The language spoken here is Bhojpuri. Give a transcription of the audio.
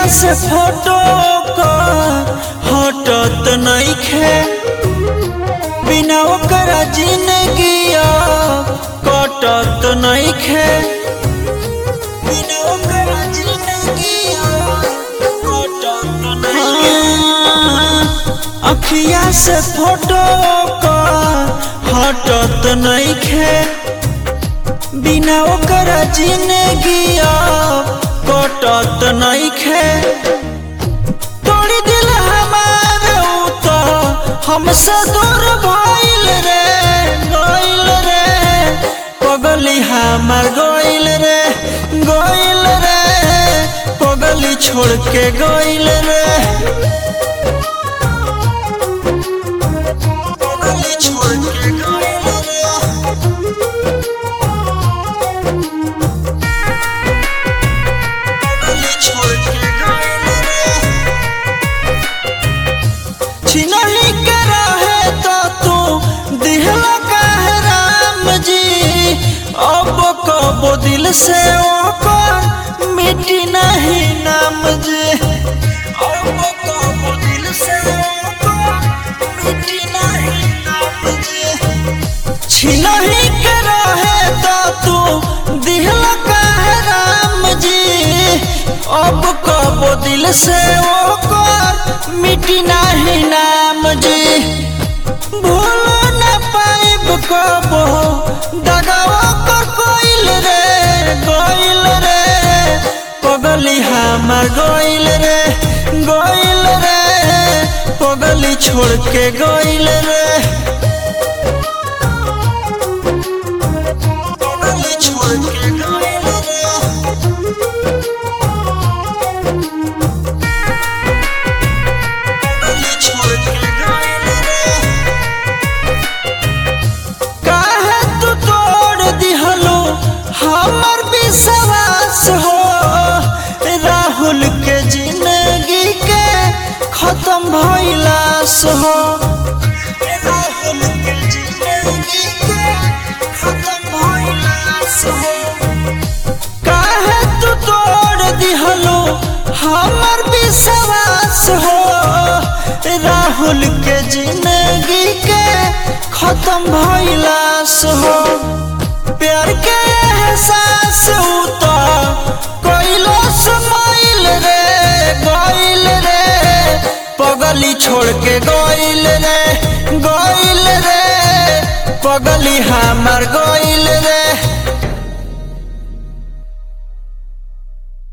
से फोटो का हटत नइखे बिना ओकरा जिंदगी कटत नइखे बिना ओकरा जिंदगी कटत नइखे अखिया से फोटो का हटत नइखे बिना ओकरा जिंदगी कटत नइखे तोड़ी दिल हमार ऊ तो हमसे दूर भइल रे गइल रे पगली हमार गइल रे गइल रे पगली छोड़ के गइल रे पगली छोड़ के गइल रे पगली छोड़ के गइल रे छिनही के रहे तो तू दिहला काहे राम जी अब कबो दिल से ओकर मिटी नहीं नाम जी अब कबो दिल से ओकर मिटी नहीं नाम जी छिनही के रहे तो तू दिहला काहे राम जी अब कबो दिल से ओकर मिटी नहीं नाम जी भूल न पाइब कबो दगावा कर कोइल रे गोइल रे पगली हमार गोइल रे गोइल रे पगली छोड़ के गोइल रे पगली छोड़ के गोइल रे पगली छोड़ के गोइल रे काहे तू तोड़ दिहलो हमर विश्वास हो राहुल के जिंदगी के खत्म भइलास हो राहुल के जिंदगी के खत्म भइलास हो काहे तू तोड़ दिहलो हमर विश्वास हो राहुल के जिंदगी के खत्म भइलास हो प्यार के एहसास उता कोइलो समाइल रे गइल रे पगली छोड़ के गइल रे गइल रे पगली हमार गइल रे